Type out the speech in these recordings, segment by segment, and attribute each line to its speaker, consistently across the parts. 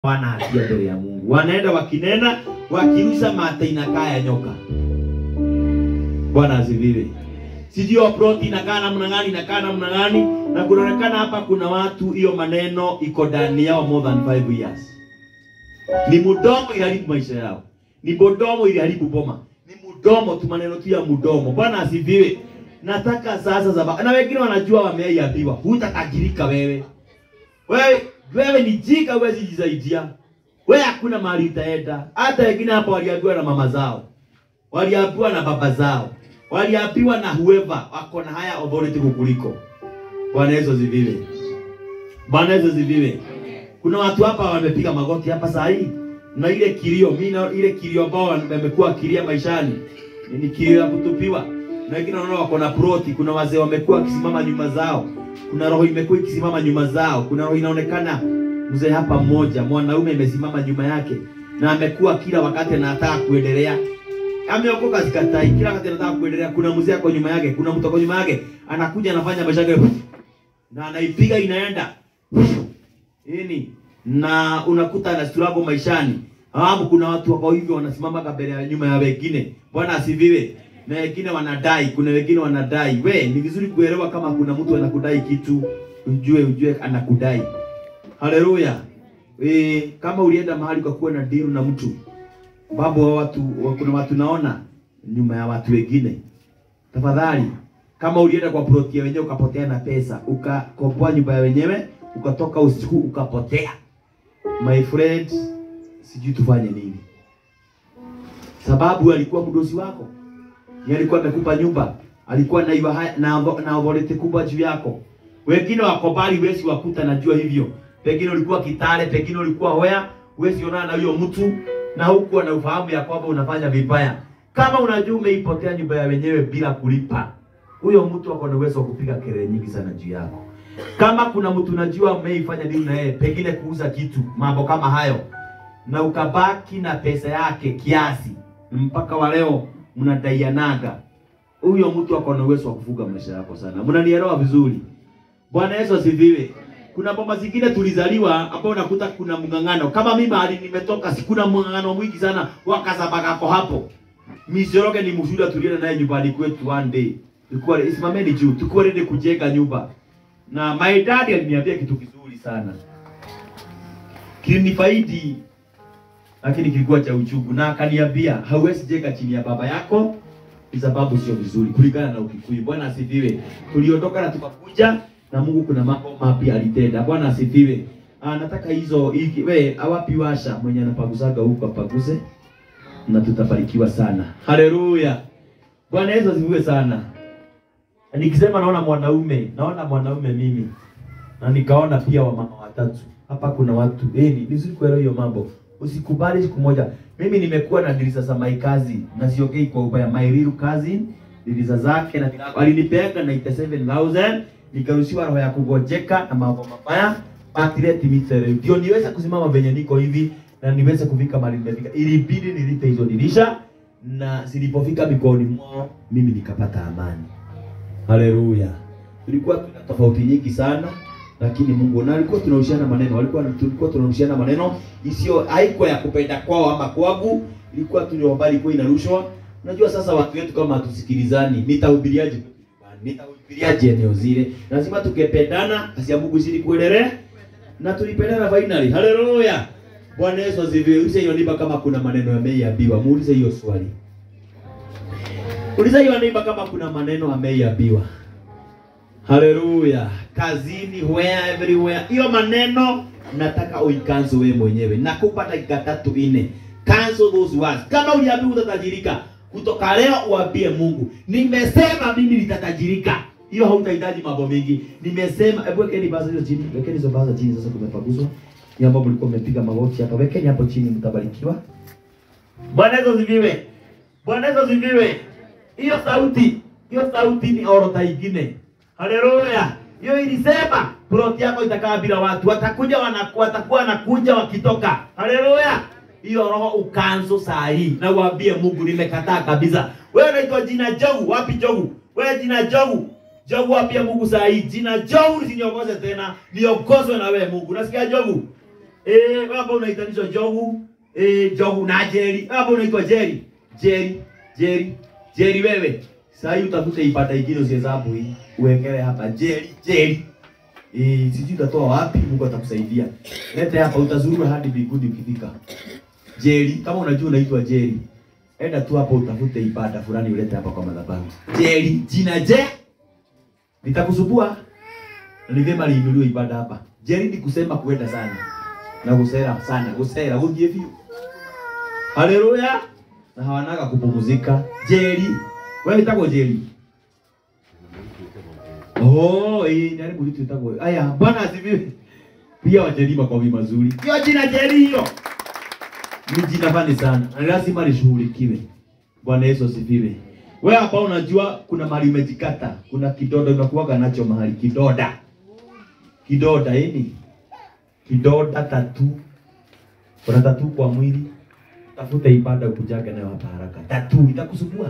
Speaker 1: wana hatia mbele ya Mungu. Wanaenda wakinena wakirusha mate inakaa ya nyoka. Bwana asifiwe. Sijui plot inakaa namna gani, inakaa namna gani, na kunaonekana hapa kuna watu hiyo maneno iko ndani yao more than 5 years. Ni mdomo iliharibu maisha yao, ni bodomo iliharibu boma, ni mdomo tu, maneno tu ya mdomo. Bwana asifiwe. Nataka sasa zaba, na wengine wanajua wameiambiwa, hutakajirika wewe wewe wewe ni jika, huwezi jisaidia wewe, hakuna mahali utaenda. Hata wengine hapa waliambiwa na mama zao, waliambiwa na baba zao, waliambiwa na whoever wako na haya authority kukuliko. Bwana Yesu asifiwe. Bwana Yesu asifiwe. Kuna watu hapa wamepiga magoti hapa saa hii na ile kilio, mimi na ile kilio ambao wamekuwa kilia maishani ni kilio ya kutupiwa, na wengine wanaona wako na proti. Kuna wazee wamekuwa wakisimama nyuma zao kuna roho imekuwa ikisimama nyuma zao. Kuna roho inaonekana mzee hapa mmoja, mwanaume imesimama nyuma yake, na amekuwa kila wakati anataka kuendelea. Ameokoka sikatai, kila wakati anataka kuendelea. Kuna mzee ako nyuma yake, kuna mtu ako nyuma yake, anakuja anafanya maisha yake na anaipiga inaenda nini, na unakuta ana struggle maishani. Hapo kuna watu wako hivyo wanasimama mbele ya nyuma ya wengine. Bwana asifiwe na wengine wanadai, kuna wengine wanadai. We, ni vizuri kuelewa kama kuna mtu anakudai kitu, ujue ujue anakudai. Haleluya. E, kama ulienda mahali kwa kuwa na deal na mtu babu wa watu, kuna watu naona nyuma ya watu wengine, tafadhali, kama ulienda kwa ploti ya wenyewe ukapotea na pesa, ukakomboa nyumba ya wenyewe, ukatoka usiku ukapotea, my friend, sijui tufanye nini, sababu alikuwa mdosi wako Yeye alikuwa amekupa nyumba, alikuwa na iwa na na authority kubwa juu yako. Wengine wako mbali, wesi wakuta, najua hivyo. Pengine ulikuwa Kitale, pengine ulikuwa Hoya, wesi onana na huyo mtu na huku na ufahamu ya kwamba unafanya vibaya. Kama unajua umeipotea nyumba ya wenyewe bila kulipa, huyo mtu ako na uwezo wa kupiga kelele nyingi sana juu yako. Kama kuna mtu unajua umeifanya nini na yeye, pengine kuuza kitu, mambo kama hayo, na ukabaki na pesa yake kiasi mpaka wa leo mnadaianaga, huyo mtu ako na uwezo wa kufuga maisha yako sana. Mnanielewa vizuri? Bwana Yesu asifiwe. Kuna bomba zingine tulizaliwa ambao unakuta kuna mng'ang'ano. Kama mimi mahali nimetoka, si kuna mng'ang'ano mwingi sana wakasabakako hapo. Misoroge ni mshuhuda tulienda naye nyumbani kwetu one day. Tulikuwa isimameni juu, tulikuwa ready kujenga nyumba. Na my dad aliniambia kitu kizuri sana. Kilinifaidi lakini kilikuwa cha uchungu, na akaniambia hauwezi jenga chini ya baba yako, ni sababu sio vizuri kulingana na Ukikuyu. Bwana asifiwe. Tuliondoka na tukakuja na Mungu, kuna mambo mapya alitenda. Bwana asifiwe. Ah, nataka hizo hiki we awapi washa mwenye anapagusaga huko apaguse, na tutabarikiwa sana. Haleluya. Bwana Yesu asifiwe sana. Nikisema naona mwanaume, naona mwanaume mimi, na nikaona pia wamama watatu hapa. Kuna watu eh, ni vizuri kuelewa hiyo mambo Usikubali siku moja. Mimi nimekuwa na dirisa za my cousin na siongei kwa ubaya, my real cousin dirisa zake na alinipeanga 97000 nikaruhusiwa roho ya kugojeka na mambo mabaya patireti mitere, ndio niweze kusimama venye niko hivi na niweze kufika mahali nimefika. Ilibidi nilipe hizo dirisha, na zilipofika mikononi mwao mimi nikapata amani. Haleluya! Tulikuwa tuna tofauti nyingi sana lakini Mungu na alikuwa tunarushiana maneno, alikuwa tulikuwa tunarushiana maneno isiyo haikuwa ya kupenda kwao ama kwangu, ilikuwa tu habari kwa inarushwa. Unajua sasa watu wetu kama hatusikilizani, nitahubiriaje? Nitahubiriaje eneo zile? Lazima tukependana, kasi ya Mungu zidi kuendelea na tulipendana finally. Haleluya! Bwana Yesu asifiwe. Uliza hiyo niba kama kuna maneno yameiambiwa, muulize hiyo swali. Uliza hiyo niba kama kuna maneno ameiambiwa. Haleluya. Kazini, where everywhere. Hiyo maneno nataka uikanzo wewe mwenyewe. Nakupa dakika tatu nne. Cancel those words. Kama uliambiwa utatajirika, kutoka leo uambie Mungu, nimesema mimi nitatajirika. Hiyo hautahitaji mambo mengi. Nimesema, hebu wekeni baza hizo chini. Wekeni hizo baza chini sasa kumepaguswa. Ni ambapo mlikuwa mmepiga magoti hapa. Wekeni hapo chini mtabarikiwa. Bwana Yesu asifiwe. Bwana Yesu asifiwe. Hiyo sauti, hiyo sauti ni orodha nyingine. Haleluya. Hiyo ilisema ploti yako itakaa bila watu. Watakuja wanakuwa watakuwa wanakuja wakitoka. Haleluya. Hiyo roho ukanzo saa hii na uambie Mungu nimekataa kabisa. Wewe unaitwa jina Jogu, wapi Jogu? Wewe jina Jogu. Jogu wapi Mungu saa hii? Jina Jogu usiniongoze tena, niongozwe na wewe Mungu. Unasikia Jogu? Eh, wewe ambao unaitanishwa Jogu, eh, Jogu na Jerry. Wewe ambao unaitwa Jerry. Jerry, Jerry, Jerry wewe. Sasa hii utafute ipata ingine usihesabu hii. Uwekele hapa Jerry, Jerry. Eh, sijui utatoa wapi, Mungu atakusaidia. Lete hapa utazuru hadi mbinguni ukifika. Jerry, kama unajua unaitwa Jerry. Enda tu hapo utafute ibada fulani ulete hapa kwa madhabahu. Jerry, jina je? Nitakusubua. Ni vyema liinuliwe ibada hapa. Jerry ni kusema kuenda sana. Na kusera sana, kusera ujie view. Haleluya. Na hawanaga kupumzika. Jerry, wewe itako Jerry. Oh, eh, nani mlitu itako. Aya, Bwana asifiwe. Pia wajeri makofi mazuri. Hiyo jina Jerry hiyo. Ni jina fani sana. Na lazima lishughulikiwe. Bwana Yesu asifiwe. Wewe hapa unajua kuna mahali umejikata, kuna kidoda unakuwaga nacho mahali kidoda. Kidoda yani kidoda tatu. Kuna tatu kwa mwili. Tafuta ibada ukujaga nayo hapa haraka. Tatu itakusumbua.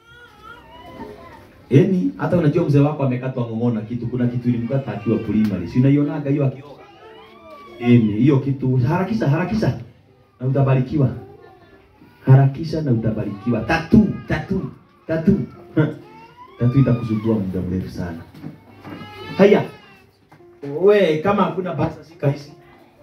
Speaker 1: Yaani hata unajua mzee wako amekatwa ng'ong'ona kitu, kuna kitu ilimkata akiwa primary. Si unaionaga hiyo akioga. Yaani hiyo kitu harakisha harakisha na utabarikiwa. Harakisha na utabarikiwa. Tatu, tatu, tatu. tatu itakusumbua muda mrefu sana. Haya. We kama hakuna basa shika hizi.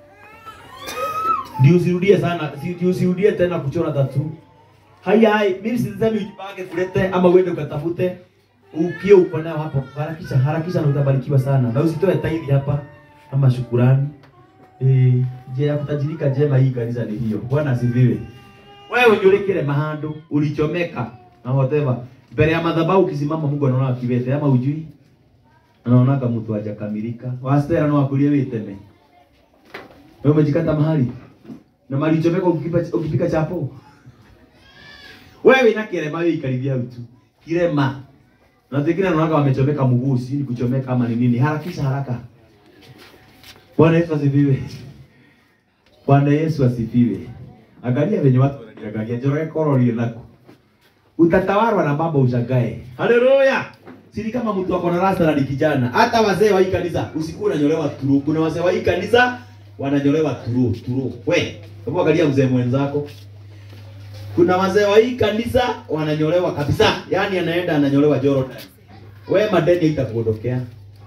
Speaker 1: Ndio usirudie sana, si- ndio usirudie tena kuchora tatu. Haya, hai, mimi sisemi ujipange kulete ama uende ukatafute. Ukio uko nayo hapo, harakisha, harakisha na utabarikiwa sana. Na usitoe tairi hapa ama shukurani. Eh, je ya kutajirika jema hii kanisa ni hiyo. Bwana asifiwe. Wewe ujulikile mahando, ulichomeka na whatever. Mbele ya madhabahu ukisimama Mungu anaona kibete ama ujui? Anaona kama mtu hajakamilika. Wastera no akulie witeme. Wewe umejikata mahali. Na mahali ulichomeka ukipika ukipika chapo. Wewe ina kirema wewe ikaribia utu. Kirema. Na tekina anaona wamechomeka mguu, si ni kuchomeka ama ni nini? Harakisha haraka. Bwana Yesu asifiwe. Bwana Yesu asifiwe. Angalia venye watu wananiangalia, njoroge korori nako. Utatawarwa na mambo ushangae. Haleluya. Siri kama mtu ako na rasta na ni kijana. Hata wazee wa hii kanisa usiku unanyolewa turu. Kuna wazee wa hii kanisa wananyolewa turu, turu. We, hebu angalia mzee mwenzako. Kuna wazee wa hii kanisa wananyolewa kabisa. Yaani anaenda ananyolewa Jordan. We madeni itakuondokea.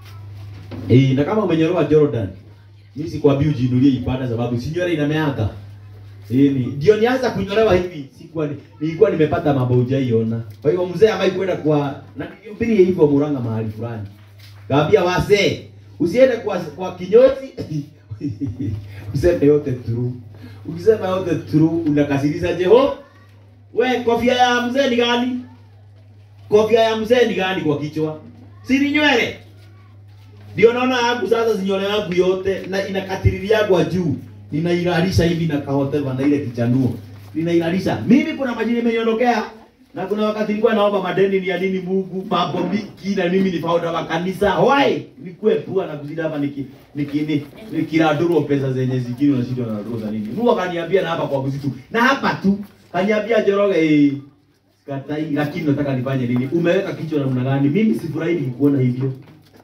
Speaker 1: Eh, na kama umenyolewa Jordan, mimi sikwambii ujiinulie ibada sababu si nywele inameaka. Eh, ni ndio nianza kunyolewa hivi. Sikuwa ni- nilikuwa nimepata mambo hujaiona. Kwa hiyo mzee ambaye kwenda kwa na nihubiri hivyo Murang'a mahali fulani. Kaambia wazee, usiende kwa kwa kinyozi. Useme yote true. Ukisema yote true unakasirisha Jeho. We kofia ya mzee ni gani? Kofia ya mzee ni gani kwa kichwa? Si ni nywele. Ndio naona yangu sasa zinyole yangu yote na inakatiriria kwa juu. Ninailalisha hivi na kahoteva na ile kichanuo. Ninailalisha. Mimi kuna majini imeniondokea na kuna wakati nilikuwa naomba madeni ni ya nini Mungu, mambo mingi na mimi ni founder wa kanisa. Why? Nikue pua na kuzida hapa niki niki ni- nikiraduru pesa zenye zingine unashindwa na raduru za nini. Mungu akaniambia na hapa kwa kuzitu. Na hapa tu kaniambia Njoroge eh, Sikatai, lakini nataka nifanye nini? Umeweka kichwa namna gani? Mimi sifurahi nikikuona hivyo.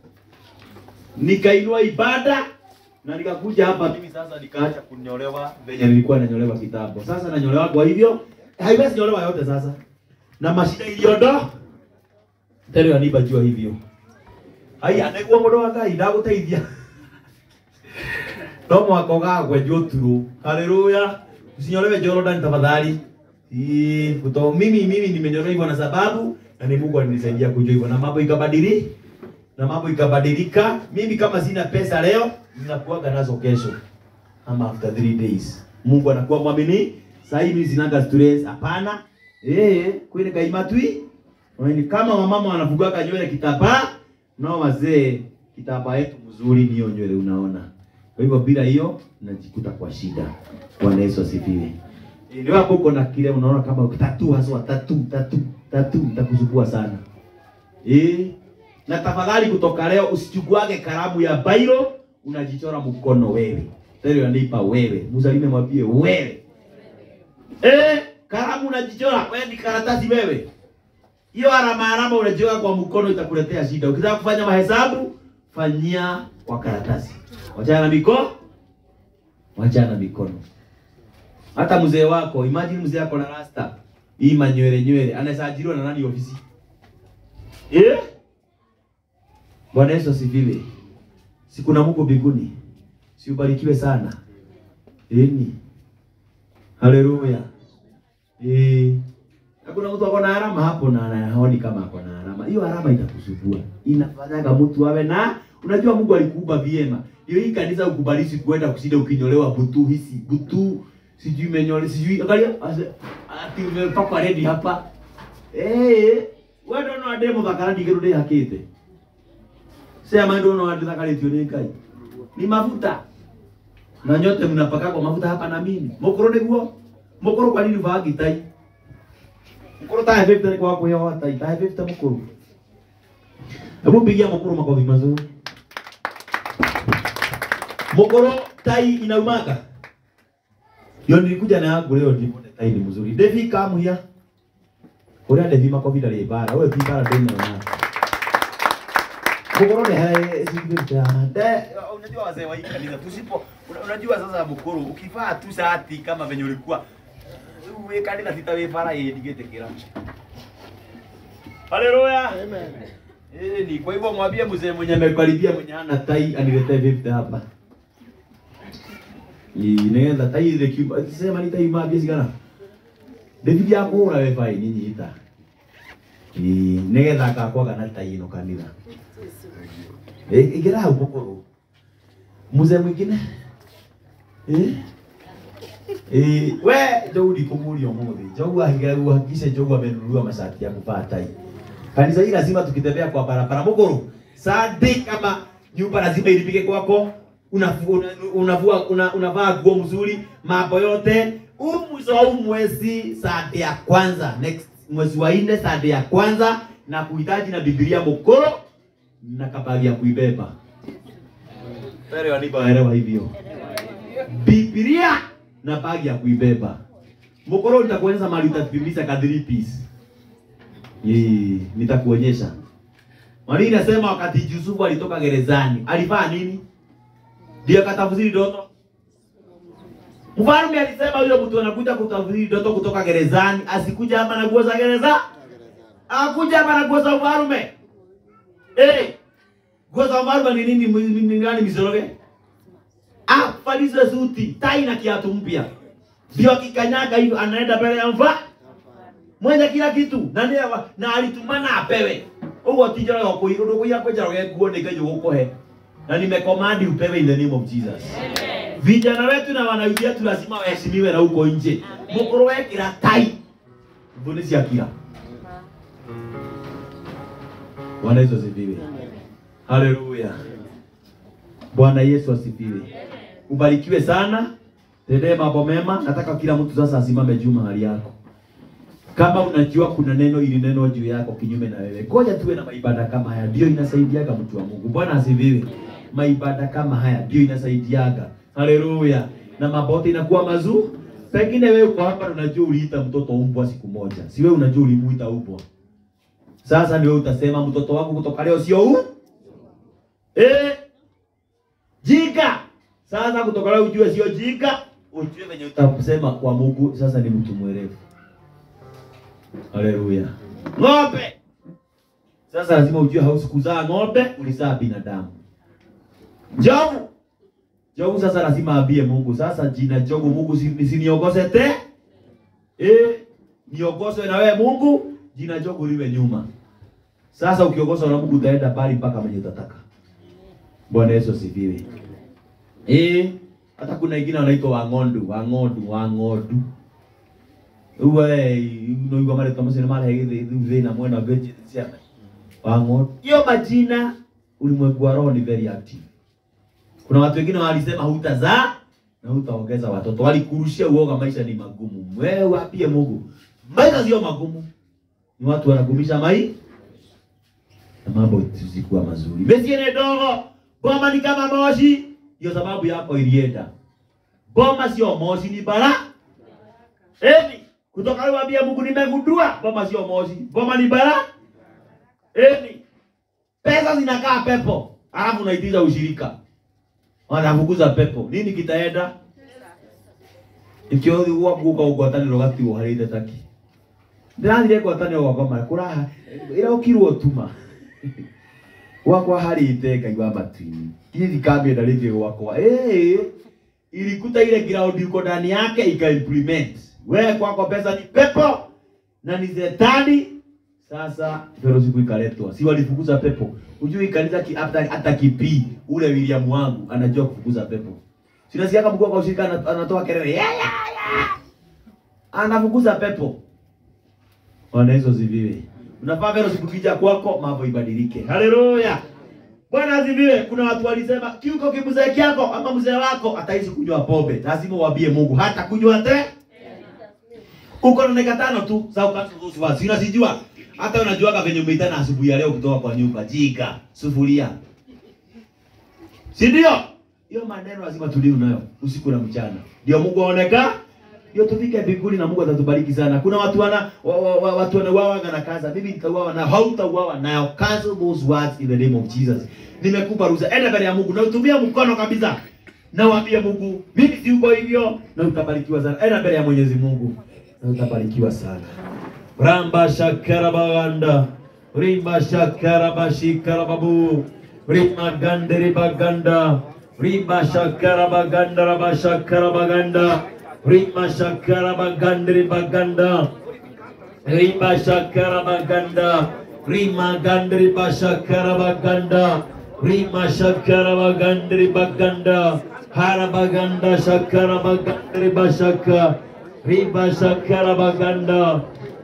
Speaker 1: Nikainua ibada na nikakuja hapa mimi sasa nikaacha kunyolewa venye nilikuwa nanyolewa kitambo. Sasa nanyolewa kwa hivyo haiwezi nyolewa yote sasa. Na mashida iliondo tero yaniba jua hivyo. Haya, niguo mundu wa Ngai ndaguteithia. No mwako gagwe njuturu. Haleluya. Usinyolewe Jordan tafadhali. Ii, kuto mimi mimi nimenyolewa hivyo na sababu na ni Mungu alinisaidia kujua hivyo na mambo ikabadilika na mambo ikabadilika. Mimi kama sina pesa leo, ninakuaga nazo kesho ama after three days. Mungu anakuwa mwamini. Sasa hivi sinaga stress, hapana. Eh, kweli kaimatwi. Wani kama wamama wanafugaga nywele kitambaa, nao wazee kitambaa yetu mzuri ni hiyo nywele unaona. Kwa hivyo bila hiyo najikuta kwa shida. Bwana Yesu asifiwe. Eh, Ndio hapo uko na kile unaona kama tatu haswa tatu tatu tatu itakusumbua sana. Eh, na tafadhali kutoka leo usichukuage kalamu ya bairo unajichora mkono wewe. Tero yanipa wewe. Mzalime mwambie wewe. Eh, kalamu unajichora wewe ni karatasi wewe. Hiyo alama alama unajiweka kwa mkono itakuletea shida. Ukitaka kufanya mahesabu fanyia kwa karatasi. Wachana na mikono. wachana mikono. Hata mzee wako, imagine mzee wako na rasta hii manywele nywele, anasajiliwa na nani ofisi? Eh? Bwana Yesu asifiwe. Si kuna Mungu mbinguni. Si ubarikiwe sana. Eni. Haleluya. Eh. Hakuna mtu ako na alama hapo na anaoni kama ako na alama. Hiyo alama itakusumbua. Inafanyaga mtu awe na unajua Mungu alikuumba vyema. Hiyo hii kanisa ukubalishi kuenda kushinda ukinyolewa butu hisi butu sijui menyole sijui angalia ase- ati umepakwa redi hapa. Eh, wewe ndio no demo thakarani kirude hakite. Sema ndio no thakarĩtio nĩ Ngai. Ni mafuta. Na nyote mnapakagwa mafuta hapa na mimi. Mukuru niguo. Mukuru kwa nini vagi tai? Mukuru tahe 50 ni kwa kuhewa tai. Tahe 50 mukuru. Hebu pigia mukuru makofi mazuri. Mukuru tai inaumaga. Yo nilikuja na yangu leo nione tai ni mzuri. Devi come here. Uria Devi makofi ndari bara. Wewe ti bara ndeni na. Mukuru ni hai sivita. De unajua wazee wa hii kanisa tusipo una- unajua sasa mukuru ukivaa tu shati kama venye ulikuwa wewe kanisa sitawefara yeye digetekera. Haleluya.
Speaker 2: Amen.
Speaker 1: Eh, ni kwa hivyo mwambie mzee mwenye amekaribia mwenye hana tai aniletee 50 hapa. Ni nenda tai ile kiba sema ni tai mabia sigana. David yako ura we fai nini ita. Ni negetha kakwa kana tai ino kanitha. Eh, igera hau mukuru. Mzee mwingine. Eh? Eh, we Jogu ndikumuria umuthi. Jogu ahigera guhakisha Jogu amenunua mashati ya kuvaa tai. Kanisa hili lazima tukitembea kwa barabara muguru. Sadi kama nyumba lazima ilipike kwako. Unavua una, unavua una, unavaa nguo mzuri, mambo yote. Huu mwisho wa huu mwezi sadi ya kwanza, next mwezi wa nne sadi ya kwanza na kuhitaji na Biblia mukuru na kabali ya kuibeba. Pere wanibaelewa hivyo. Biblia na bagi ya kuibeba. Mukuru nitakuonyesha mahali utapimisha ka 3 piece. Yee, nitakuonyesha. Mwalimu inasema wakati Yusufu alitoka gerezani, alivaa nini? Ndio akatafsiri ndoto. Mfalme alisema huyo mtu anakuja kutafsiri ndoto kutoka gerezani, asikuja hapa na nguo za gereza. Akuja hapa na nguo za ufalme. Eh. Nguo za ufalme ni nini? Ni- Ni gani misoroge? Ah, falize suti, tai na kiatu mpya. Ndio akikanyaga hivyo anaenda mbele ya mfalme mwenye kila kitu na nä na alitumana apewe uguo ti njoroge gå ndå gå ira kwä njoroge nguo nä ngai gå gå he na nimekomandi upewe in the name of Jesus vijana wetu na wanawake wetu lazima waheshimiwe na huko nje mukuru wekira tai mbu nä ciakira bwana yesu asifiwe haleluya bwana yesu asifiwe ubarikiwe sana tendee mambo mema nataka kila mtu sasa asimame juu mahali yako kama unajua kuna neno ili neno juu yako kinyume na wewe, ngoja tuwe na maibada kama haya, ndio inasaidiaga mtu wa Mungu. Bwana asifiwe. Maibada kama haya ndio inasaidiaga. Haleluya. Na mambo yote inakuwa mazuri. Pengine wewe uko hapa na unajua uliita mtoto umbwa siku moja, si wewe unajua ulimuita umbwa. Sasa ndio utasema mtoto wangu kutoka leo sio huu eh, jika. Sasa kutoka leo ujue sio jika, ujue venye utasema kwa Mungu. Sasa ni mtu mwerevu. Haleluya. Ng'ombe. Sasa lazima ujue hausi kuzaa ng'ombe, ulizaa binadamu. Jogu. Jogu sasa lazima aambie Mungu, sasa jina Jogu Mungu si- nisiniongose te. Eh, niongozwe na wewe Mungu, jina Jogu liwe nyuma. Sasa ukiongozwa na Mungu utaenda mbali mpaka mwenye utataka. Bwana Yesu asifiwe. Eh, hata kuna wengine wanaitwa Wang'ondu, Wang'ondu, Wang'ondu uwe unaigua mara kama sina mara hivi hivi na mwana veje sema wango hiyo majina ulimwengu wa roho ni very active kuna watu wengine walisema hutazaa na hutaongeza watoto walikurushia uoga maisha ni magumu wewe waambie Mungu maisha sio magumu ni watu wanagumisha mai na mambo zisikuwa mazuri besi ni dogo boma ni kama moshi hiyo sababu yako ilienda boma sio moshi ni bara Eni, kutoka leo ambia Mungu nimegundua boma sio moshi. Boma ni bara. Eni. Pesa zinakaa pepo. Alafu unaitiza ushirika. Wanafukuza pepo. Nini kitaenda? ikio thi gwa guka ugwataniro gatigo hari ndataki ndirathire ngwatanio gwakwa mara kuraha ira ukirwo tuma gwakwa harite ngai wa matu-ini ithi thikambia rĩngĩ gwakwa ĩĩ ilikuta ile ground iko ndani yake ika implement wewe kwako pesa ni pepo na ni zetani sasa fellowship ikaletwa si walifukuza pepo ujui kanisa ki, hata, hata kipii ule William wangu anajua kufukuza pepo sinasikia kama mkuu wa ushirika ana- anatoa kelele ya, ya, ya. anafukuza pepo Bwana hizo ziviwe. Unafaa fellowship kija kwako mambo ibadilike. Haleluya. Bwana aziviwe. Kuna watu walisema kiuko kimzee kyako ama mzee wako ataishi kunywa pombe. Lazima uambie Mungu hata kunywa te. Uko na dakika tano tu za ukatu wasi. Unasijua hata unajuaga venye umeitana asubuhi ya leo kutoka kwa nyumba. Jika, sufuria. Si ndio? Hiyo maneno lazima tulio nayo usiku na mchana. Ndio Mungu aoneka. Ndio tufike mbinguni na Mungu atatubariki sana. Kuna watu wana wa, wa, wa, watu wanauawa na kaza. Mimi nitauawa na hautauawa nayo. Cancel those words in the name of Jesus. Nimekupa ruhusa. Enda mbele ya Mungu na utumie mkono kabisa. Na waambie Mungu, mimi si uko hivyo na utabarikiwa sana. Enda mbele ya Mwenyezi Mungu na utabarikiwa sana. Ramba shakara baganda. Rimba shakara bashikara babu. Rimba ganderi baganda. Rimba shakara baganda raba shakara baganda. Rimba shakara baganderi baganda. Rimba shakara baganda. Rima gandri bashakara baganda. Rima shakara bagandri baganda. Hara baganda shakara bagandri bashaka. Riba shakara baganda.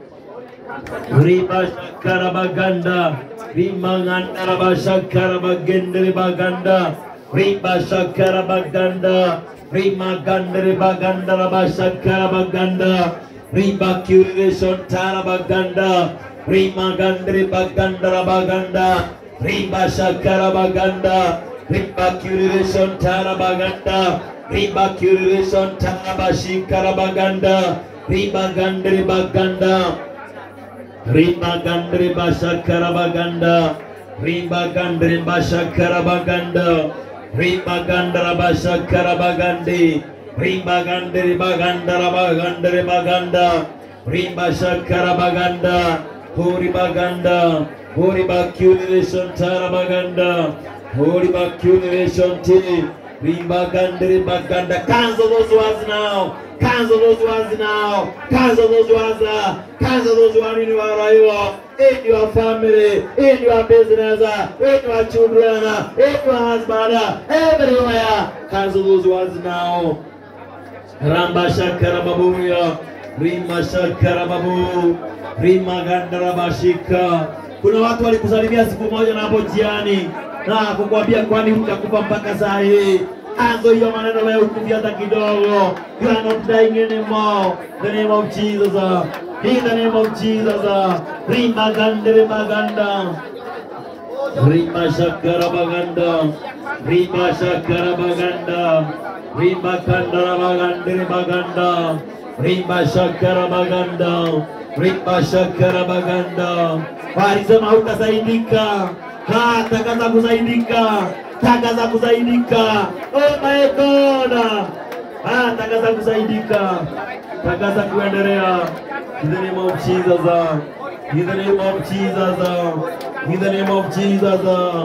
Speaker 1: Riba shakara baganda. Rima gandara bashakara bagendri baganda. Riba shakara baganda. Rima gandri baganda bashakara baganda. Riba curation tara baganda. Rima gandri baganda baganda. Riba shakara baganda. Riba curation tara baganda. Riba curation tara bashikara baganda. Riba gandri baganda. Rimba gandri bashakara baganda. Rimba gandri bashakara baganda. Rimba gandra bashakara bagandi. Rimba gandri bagandara bagandri baganda. Rimba shakara baganda. Hori baganda. Hori bakulation tara baganda. Hori bakulation ti. Rimba gandri baganda. Cancel those words now. Cancel those words now. Cancel those words now. Cancel those words in your life, in your family, in your business, in your children, in your husband, everywhere. Cancel those words now. Ramba shakara babuya. Rima shakara babu. Rima gandara bashika. Kuna watu walikusalimia siku moja na hapo jiani na kukwambia kwani hutakufa mpaka saa hii. Anzo hiyo maneno wewe ukufi hata kidogo. You are not dying anymore. In the name of Jesus. In the name of Jesus. Rima gandere baganda. Rima shakara baganda. Rima shakara baganda. Rima kandara bagandere baganda. Rima shakara baganda. Rima shakara baganda. Walisema hutasaidika. Ha, tangaza kusaidika. Tangaza kusaidika. Oh my God. Ah, tangaza kusaidika. Tangaza kuendelea. In the name of Jesus. In the name of Jesus. In the name of Jesus.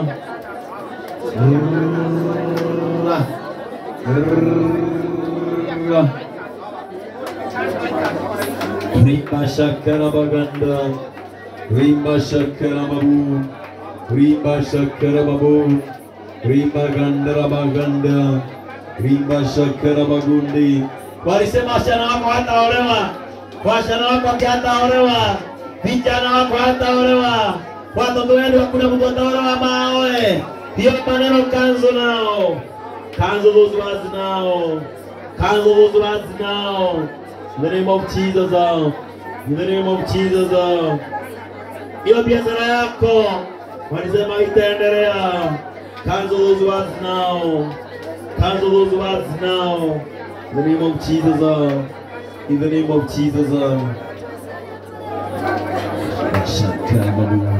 Speaker 1: Rima shakara baganda. Rima shakara babu. Rima shakara babu. Rima gandara baganda. Rima shakara bagundi. Walisema wasichana wako hataolewa. Wasichana wako hataolewa. Vijana wako hataolewa. Watoto wenu hakuna mtu ataolewa maoe. Hiyo maneno kanzo nao. Cancel those words now. Cancel those words now. In the name of Jesus. uh, In the name of Jesus. uh. Hiyo biashara yako walisema itaendelea. Cancel those words now. Cancel those words now. In the name of Jesus. uh. In the name of Jesus. uh. Shakarababu.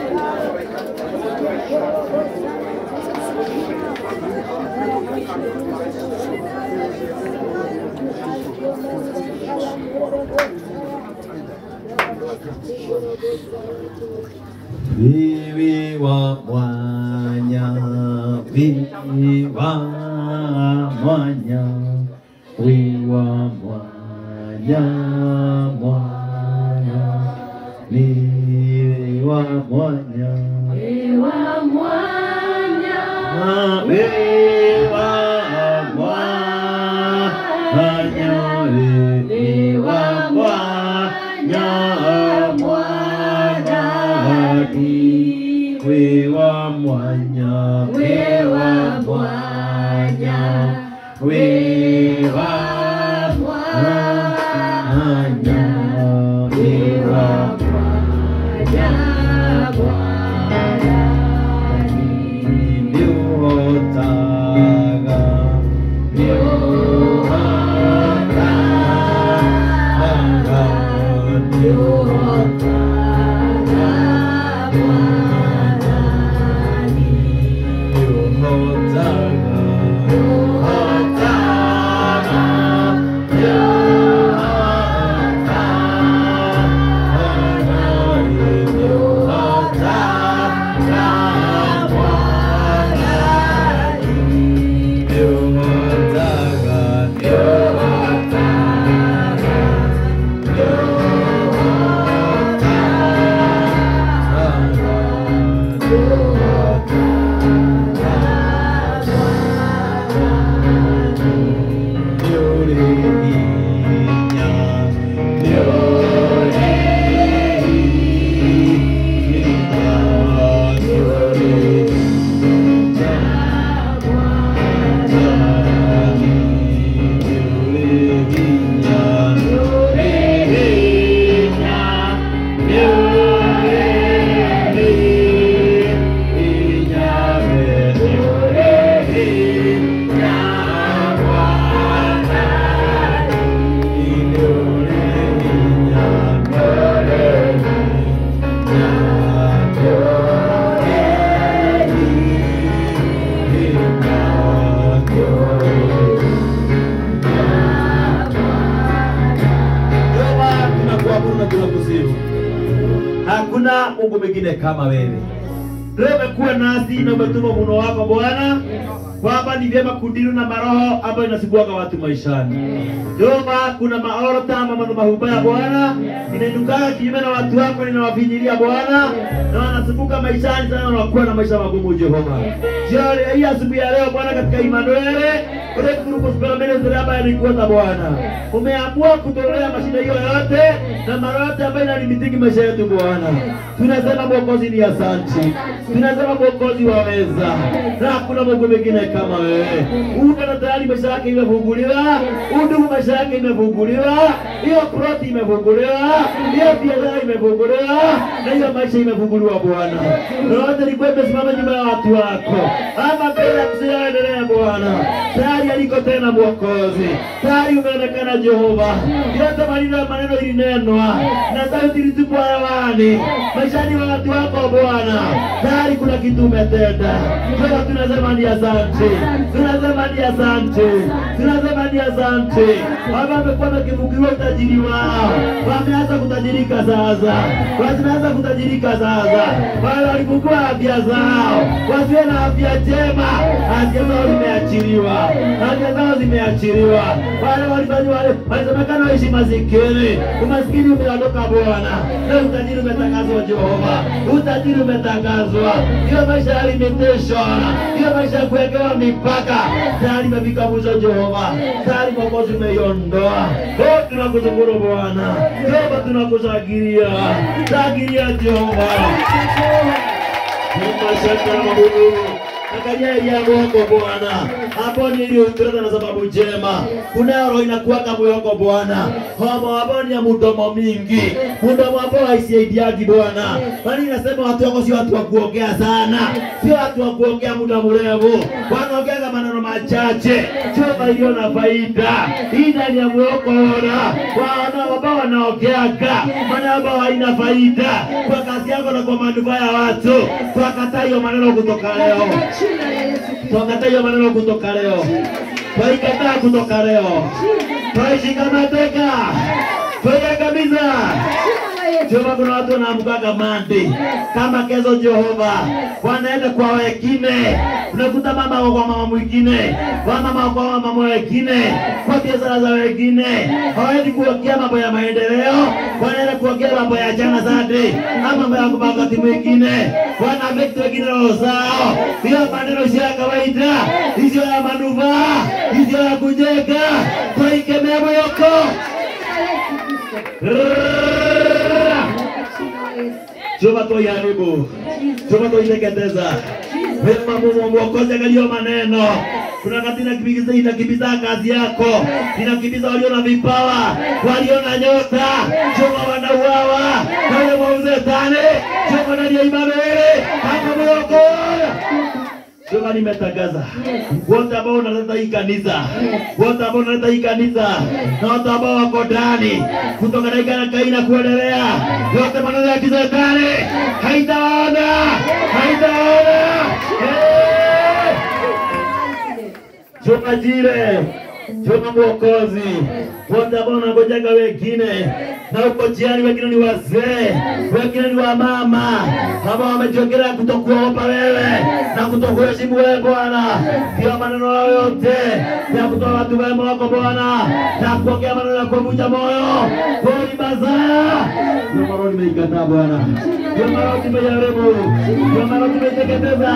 Speaker 2: Thank you.
Speaker 1: Vivi wa mwanya, vivi wa mwanya, wiwa mwanya, mwanya, vivi wa mwanya,
Speaker 2: Ewa mwanya,
Speaker 1: Ah, vivi wa mwanya, vivi wa mwanya, mwanya, wiwa mwanya,
Speaker 2: wewa mwanya,
Speaker 1: wiwa
Speaker 2: mwanya, wewa mwanya, mwanyani.
Speaker 1: Baba, tunakuabudu na tunakusifu. Hakuna Mungu mwingine kama wewe. Leo umekuwa nasi na umetuma muno wako Bwana, kwamba ni vyema kudili na maroho ambayo inasumbuaga watu maishani. Jehova, kuna maorota ama madhabahu mabaya Bwana, inainukaga kinyume na watu wako, ninawafinyilia Bwana, na wanasumbuka maishani sana, wanakuwa na maisha magumu Jehova. Jioni hii asubuhi ya leo Bwana, katika Imanueli ule kuruku mbele zile ambaye alikuota Bwana, umeamua kutolea mashida hiyo yote na mara yote ambayo inalimitiki maisha yetu Bwana. Tunasema Mwokozi ni asante, tunasema Mwokozi waweza, na hakuna Mungu mwingine kama wewe. Uko na tayari maisha yake imefunguliwa, undugu maisha yake imefunguliwa, hiyo ploti imefunguliwa, hiyo biashara imefunguliwa, na hiyo maisha imefunguliwa Bwana. Na wote nilikuwa nimesimama nyuma ya watu wako, ama mbele ya kusiendelea Bwana, tayari aliko tena Mwokozi, tayari umeonekana Jehova, yote maneno ya maneno ilinenwa na sauti ilitupwa hewani maishani wa watu wako Bwana, tayari kuna kitu umetenda. Sasa tunasema ni asante, tunasema ni asante, tunasema ni asante. Baba wamekuwa wakivukiwa utajiri wao, wameanza kutajirika sasa, wameanza kutajirika sasa. Wale walivukiwa afya zao, wasiwe na afya njema, afya zao zimeachiliwa, afya zao zimeachiliwa. Wale walifanya wale walisemekana waishi masikini, umasikini umeondoka Bwana, na utajiri umetangazwa Jehova, utajiri umetangazwa. Hiyo maisha ya limitation, hiyo maisha ya kuwekewa mipaka tayari imefika mwisho Jehova, tayari Mwokozi umeiondoa. Oh, tunakushukuru Bwana, Jehova, tunakushangilia, shangilia Jehova. Mashaka na mabudu Angalia elia yako Bwana, hapo niliyoitrata na sababu njema. Kuna roho inakuwaka moyo wako Bwana, homo hapo ni ya mdomo mingi, mdomo hapo haisaidiagi Bwana, bali inasema watu wako sio watu wa kuongea sana, sio watu wa kuongea muda mrefu, wanaongea maneno machache, sio iliyo na faida. Hii ndani ya moyo wako ona, wana ambao wanaongeaga maneno ambayo haina faida kwa kazi yako na kwa manufaa ya watu, twakataa hiyo maneno kutoka leo.
Speaker 2: Jina la Yesu Kristo.
Speaker 1: Twakataa hiyo maneno kutoka leo. twaikataa kutoka leo, twaishika mateka, twaiangamiza. Jehova, kuna watu wanaamkaga Monday kama kesho Jehova, wanaenda kwa wengine, unakuta mama wako kwa mama mwingine, wamama wako kwa mama mwingine, kwa biashara za wengine, hawaendi kuongea mambo ya maendeleo, wanaenda kuongea mambo ya jana zade, ama mambo ya kwa wakati mwingine, wana make wengine roho zao, hiyo maneno sio ya kawaida, hizo ya manufaa, hizo ya kujenga, twaikemea moyoko Jehova tuiharibu, Jehova tuiteketeza. Wema Mungu mwokozi, angalia maneno. Kuna wakati inakimbiza inakimbiza kazi yako, inakimbiza walio na vipawa, walio na nyota. Jehova wanauawa na ule mauzetane. Jehova ndani ya Imanueli kama mwokozi Jehova nimetangaza wote ambao unaleta hii kanisa, wote ambao unaleta hii kanisa na watu ambao wako ndani kutoka dakika kaina kuendelea, yote maneno ya kizetani haitaona, haitaona. Eh! Jehova Jire, Jehova Mwokozi, wote ambao wanangojeka wengine na uko jiani, wengine ni wazee, wengine ni wamama ambao wamejiongea kutokuogopa wewe na kutokuheshimu wewe Bwana, ndio maneno yao yote ya kutoa watu wema wako Bwana na kuongea maneno ya kuvunja moyo, kweli mazaya ndio maneno nimeikataa Bwana, ndio maneno nimejaribu, ndio maneno nimeteketeza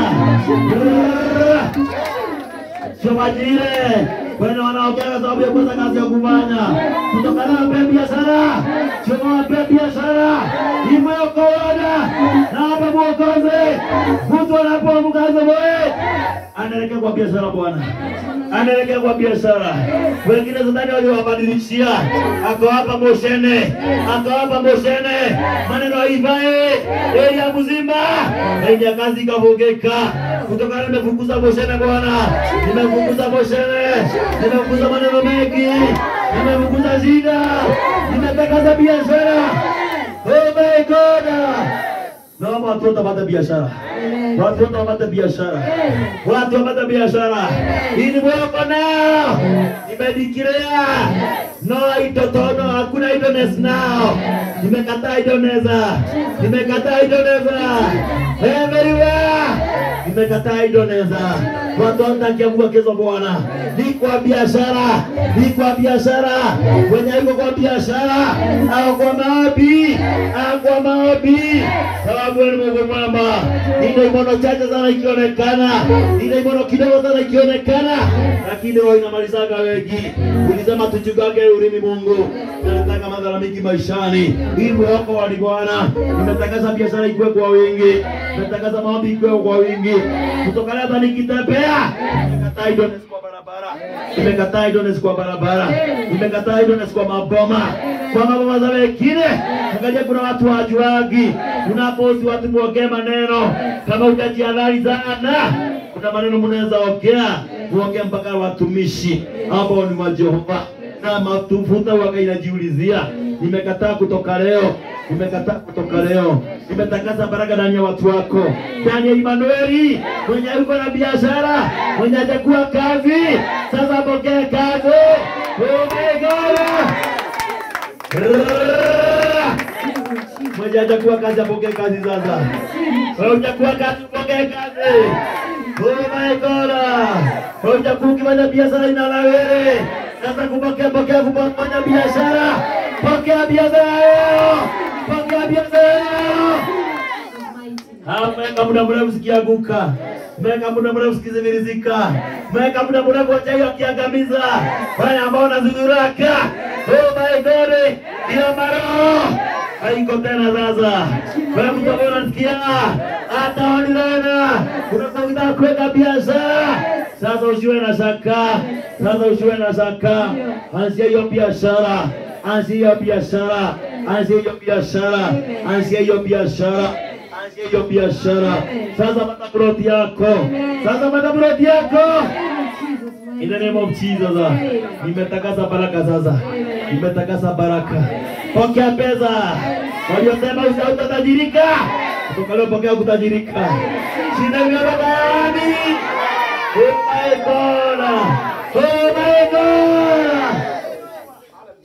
Speaker 1: Chomajire wene wanaongea kwa sababu ya kukosa kazi ya kufanya, kutokana na pe biashara, choma pe biashara imeokoana na hapa Mwokozi, mtu anapoamka asubuhi anaelekea kwa biashara Bwana, anaelekea kwa biashara. Wengine zadani waliwabadilishia, akawapa moshene, akawapa moshene, maneno haifae eria mzima, eria kazi ikavugika kutokana, nimefukuza moshene Bwana, nimefukuza moshene, nimefukuza maneno mengi, nimefukuza shida, nimetangaza biashara. Oh my God, naomba watu wote wapate biashara watu wote wapate biashara, watu wapate biashara. Hii ni mwako nao, nimedikirea no itotono, hakuna idleness nao. Nimekataa idleness, nimekataa idleness everywhere, nimekataa idleness. Watu watakiamua kesho Bwana, ni kwa biashara, ni kwa biashara, wenye iko kwa biashara au kwa maombi, au kwa maombi, sababu wewe ni Mungu mwema ile imono chache sana ikionekana, ile imono kidogo sana ikionekana, lakini roho inamalizaga wengi. Ulisema tuchugage ulimi Mungu, nataka madhara mingi maishani. Hii mwako wa Bwana, nimetangaza biashara ikue kwa wingi, nimetangaza maombi ikue kwa wingi. Kutoka leo hata nikitembea, nimekataa idleness kwa barabara, nimekataa idleness kwa barabara, nimekataa idleness kwa maboma, kwa maboma za wengine. Angalia, kuna watu wajuagi, unapozi watu muongee maneno kama utajiadhari sana, kuna maneno mnaweza ongea kuongea mpaka watumishi ambao ni wa Jehova na matufuta waga inajiulizia. Nimekataa kutoka leo, nimekataa kutoka leo, nimetangaza baraka ndani ya watu wako, ndani ya Imanueli. Mwenye yuko na biashara, mwenye hajakuwa kazi, sasa pokea kazi. Oh my God! Mwenye hajakuwa kazi apokee kazi sasa. Wewe hujakuwa kazi upokee kazi. Oh my God. Wewe hujakuwa ukifanya biashara inalawere. Sasa kupokea pokea kufanya biashara. Pokea biashara leo. Pokea biashara leo. Ameweka muda mrefu sikianguka. Meweka muda mrefu sikizivirizika. Meweka muda mrefu wachawi wakiangamiza. Wale ambao wanazururaka. Oh my God. Ndio maroho haiko tena sasa. Wewe mtu ambaye unasikia hata wanilana unataka kuweka biashara sasa, usiwe na shaka sasa, usiwe na shaka. Anzia hiyo biashara, anzia hiyo biashara, anzia hiyo biashara, anzia hiyo biashara, anzia hiyo biashara. Sasa pata broti yako, sasa pata broti yako. In the name of Jesus. Nimetakasa baraka sasa. Nimetakasa baraka. Pokea pesa. Waliosema utatajirika. Kutoka leo pokea kutajirika. Shida imebeba yani. Oh my God. Oh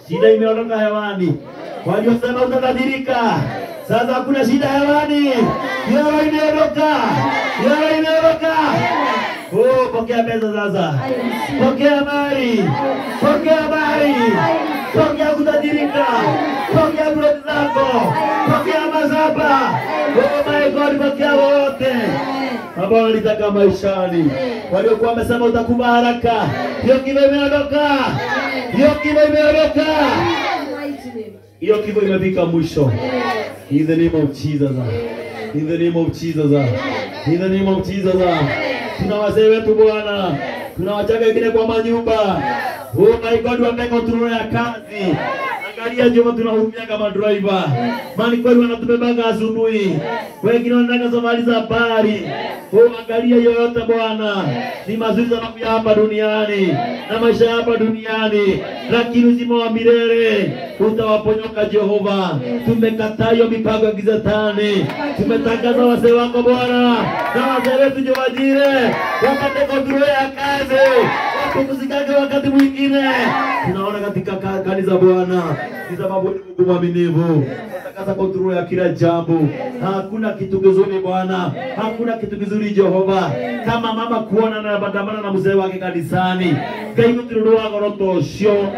Speaker 1: shida imeondoka hewani. Waliosema utadhadhirika, sasa hakuna shida hewani. Yoro imeondoka, yoro imeondoka. Oh, pokea pesa sasa, pokea mali, pokea mali, pokea kutadhirika, pokea broti zako, pokea mazaba. Oh my God, pokea wote ambao walitaka maishani, waliokuwa wamesema utakufa haraka. Hiyo kifo imeondoka, hiyo kifo imeondoka, hiyo kifo imefika mwisho. In the name of Jesus. In the name of Jesus. In the name of Jesus. Tuna wazee wetu Bwana, tunawachaga wengine kwa manyumba. Oh my God, wameka tunaona ya kazi. Angalia joma tunahurumia kama driver. Mani kweli wanatubebaga asubuhi. Wengine wanataka safari za habari. Oh, angalia yoyote Bwana. Ni mazuri sana kuya hapa duniani na maisha hapa duniani, lakini uzima wa milele utawaponyoka Jehova. Tumekataa hiyo mipango ya gizatani. Tumetangaza wazee wako Bwana na wazee wetu Jehova Jire wapate kontrole ya kazi wapumzikage wakati mwingine. Tunaona katika ka- kanisa Bwana ni sababu ni Mungu mwaminifu atakasa kontrole ya kila jambo. Hakuna kitu kizuri Bwana, hakuna kitu kizuri Jehova kama mama kuona na bandamana na mzee wake kanisani. Ngai gutirå rå wa goro ta å cio